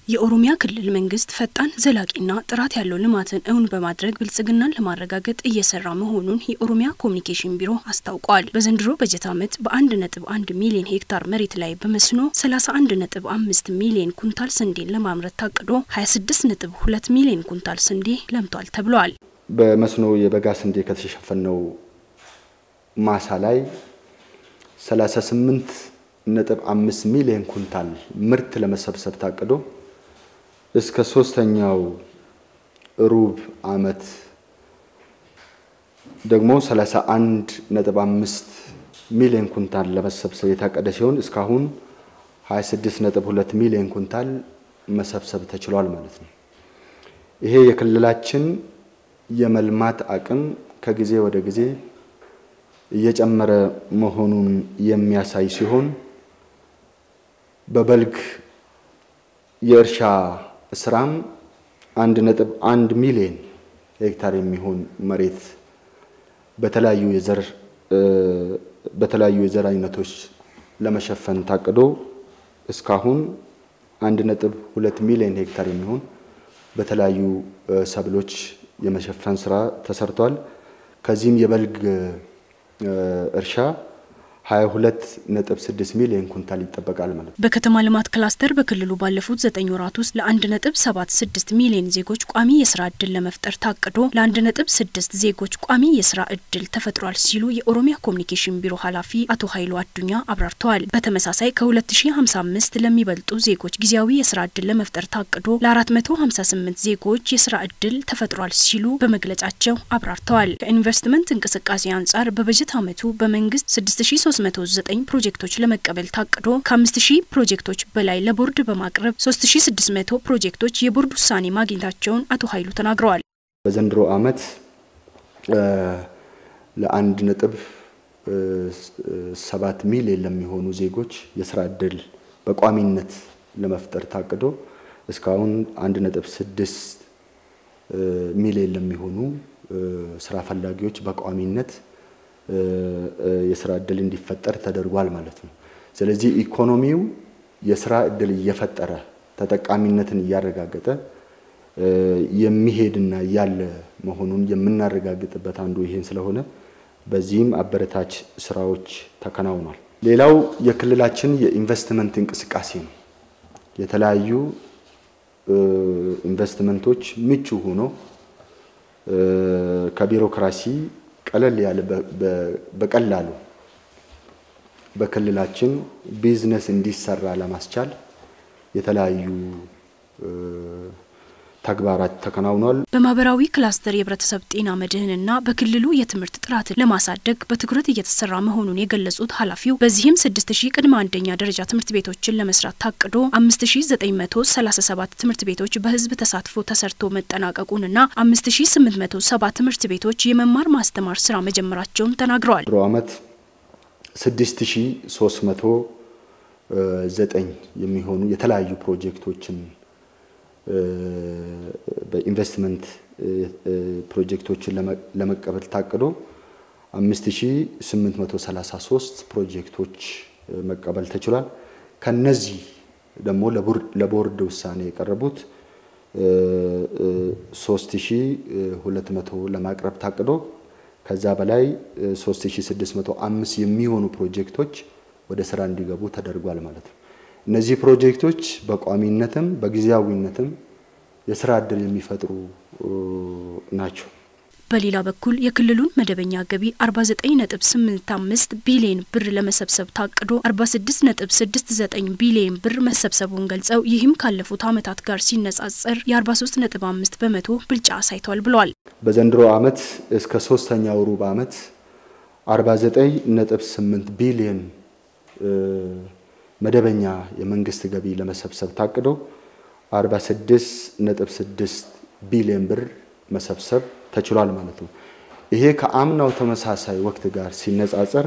የኦሮሚያ ክልል መንግስት ፈጣን ዘላቂና ጥራት ያለው ልማትን እውን በማድረግ ብልጽግናን ለማረጋገጥ እየሰራ መሆኑን የኦሮሚያ ኮሚኒኬሽን ቢሮ አስታውቋል። በዘንድሮ በጀት ዓመት በአንድ ነጥብ አንድ ሚሊዮን ሄክታር መሬት ላይ በመስኖ 31 ነጥብ አምስት ሚሊዮን ኩንታል ስንዴን ለማምረት ታቅዶ 26 ነጥብ ሁለት ሚሊዮን ኩንታል ስንዴ ለምቷል ተብሏል። በመስኖ የበጋ ስንዴ ከተሸፈነው ማሳ ላይ 38 ነጥብ አምስት ሚሊዮን ኩንታል ምርት ለመሰብሰብ ታቅዶ እስከ ሶስተኛው ሩብ ዓመት ደግሞ 31 ነጥብ አምስት ሚሊዮን ኩንታል ለመሰብሰብ የታቀደ ሲሆን እስካሁን 26 ነጥብ ሁለት ሚሊዮን ኩንታል መሰብሰብ ተችሏል ማለት ነው። ይሄ የክልላችን የመልማት አቅም ከጊዜ ወደ ጊዜ እየጨመረ መሆኑን የሚያሳይ ሲሆን በበልግ የእርሻ ስራም አንድ ነጥብ አንድ ሚሊዮን ሄክታር የሚሆን መሬት በተለያዩ የዘር በተለያዩ የዘር አይነቶች ለመሸፈን ታቅዶ እስካሁን አንድ ነጥብ ሁለት ሚሊዮን ሄክታር የሚሆን በተለያዩ ሰብሎች የመሸፈን ስራ ተሰርቷል። ከዚህም የበልግ እርሻ 22.6 ሚሊዮን ኩንታል ይጠበቃል ማለት ነው። በከተማ ልማት ክላስተር በክልሉ ባለፉት ዘጠኝ ወራት ውስጥ ለ1.76 ሚሊዮን ዜጎች ቋሚ የስራ እድል ለመፍጠር ታቅዶ ለ1.6 ዜጎች ቋሚ የስራ እድል ተፈጥሯል ሲሉ የኦሮሚያ ኮሚኒኬሽን ቢሮ ኃላፊ አቶ ኃይሉ አዱኛ አብራርተዋል። በተመሳሳይ ከ2055 ለሚበልጡ ዜጎች ጊዜያዊ የስራ እድል ለመፍጠር ታቅዶ ለ458 ዜጎች የስራ እድል ተፈጥሯል ሲሉ በመግለጫቸው አብራርተዋል። ከኢንቨስትመንት እንቅስቃሴ አንጻር በበጀት ዓመቱ በመንግስት 6 309 ፕሮጀክቶች ለመቀበል ታቅዶ ከ5000 ፕሮጀክቶች በላይ ለቦርድ በማቅረብ 3600 ፕሮጀክቶች የቦርድ ውሳኔ ማግኘታቸውን አቶ ኃይሉ ተናግረዋል። በዘንድሮ ዓመት ለአንድ ነጥብ ሰባት ሚሊዮን ለሚሆኑ ዜጎች የስራ እድል በቋሚነት ለመፍጠር ታቅዶ እስካሁን አንድ ነጥብ ስድስት ሚሊዮን ለሚሆኑ ስራ ፈላጊዎች በቋሚነት የስራ እድል እንዲፈጠር ተደርጓል ማለት ነው። ስለዚህ ኢኮኖሚው የስራ እድል እየፈጠረ ተጠቃሚነትን እያረጋገጠ የሚሄድና ያለ መሆኑን የምናረጋግጥበት አንዱ ይሄን ስለሆነ በዚህም አበረታች ስራዎች ተከናውኗል። ሌላው የክልላችን የኢንቨስትመንት እንቅስቃሴ ነው። የተለያዩ ኢንቨስትመንቶች ምቹ ሆኖ ከቢሮክራሲ ቀለል ያለ በቀላሉ በክልላችን ቢዝነስ እንዲሰራ ለማስቻል የተለያዩ ተግባራት ተከናውኗል። በማህበራዊ ክላስተር የህብረተሰብ ጤና መድህንና በክልሉ የትምህርት ጥራትን ለማሳደግ በትኩረት እየተሰራ መሆኑን የገለጹት ኃላፊው በዚህም 6000 ቅድመ አንደኛ ደረጃ ትምህርት ቤቶችን ለመስራት ታቅዶ 5937 ትምህርት ቤቶች በህዝብ ተሳትፎ ተሰርቶ መጠናቀቁንና 5870 ትምህርት ቤቶች የመማር ማስተማር ስራ መጀመራቸውን ተናግረዋል። ድሮ ዓመት 6309 የሚሆኑ የተለያዩ ፕሮጀክቶችን በኢንቨስትመንት ፕሮጀክቶችን ለመቀበል ታቅዶ 5833 ፕሮጀክቶች መቀበል ተችሏል። ከነዚህ ደግሞ ለቦርድ ውሳኔ የቀረቡት 3200 ለማቅረብ ታቅዶ ከዛ በላይ 3605 የሚሆኑ ፕሮጀክቶች ወደ ስራ እንዲገቡ ተደርጓል ማለት ነው። እነዚህ ፕሮጀክቶች በቋሚነትም በጊዜያዊነትም የስራ እድል የሚፈጥሩ ናቸው። በሌላ በኩል የክልሉን መደበኛ ገቢ 49.85 ቢሊዮን ብር ለመሰብሰብ ታቅዶ 46.69 ቢሊዮን ብር መሰብሰቡን ገልጸው ይህም ካለፉት ዓመታት ጋር ሲነጻጸር የ43.5 በመቶ ብልጫ አሳይቷል ብለዋል። በዘንድሮ ዓመት እስከ ሶስተኛው ሩብ ዓመት 49.8 ቢሊዮን መደበኛ የመንግስት ገቢ ለመሰብሰብ ታቅዶ 46.6 ቢሊዮን ብር መሰብሰብ ተችሏል ማለት ነው። ይሄ ከአምናው ተመሳሳይ ወቅት ጋር ሲነጻጸር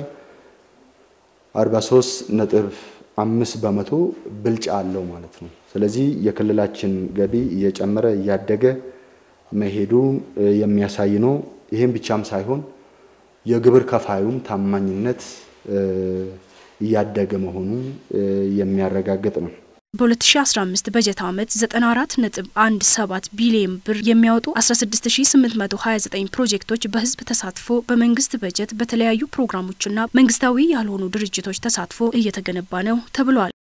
43.5 በመቶ ብልጫ አለው ማለት ነው። ስለዚህ የክልላችን ገቢ እየጨመረ እያደገ መሄዱ የሚያሳይ ነው። ይህም ብቻም ሳይሆን የግብር ከፋዩም ታማኝነት እያደገ መሆኑን የሚያረጋግጥ ነው። በ2015 በጀት ዓመት 94.17 ቢሊዮን ብር የሚያወጡ 16829 ፕሮጀክቶች በህዝብ ተሳትፎ በመንግስት በጀት በተለያዩ ፕሮግራሞችና መንግስታዊ ያልሆኑ ድርጅቶች ተሳትፎ እየተገነባ ነው ተብሏል።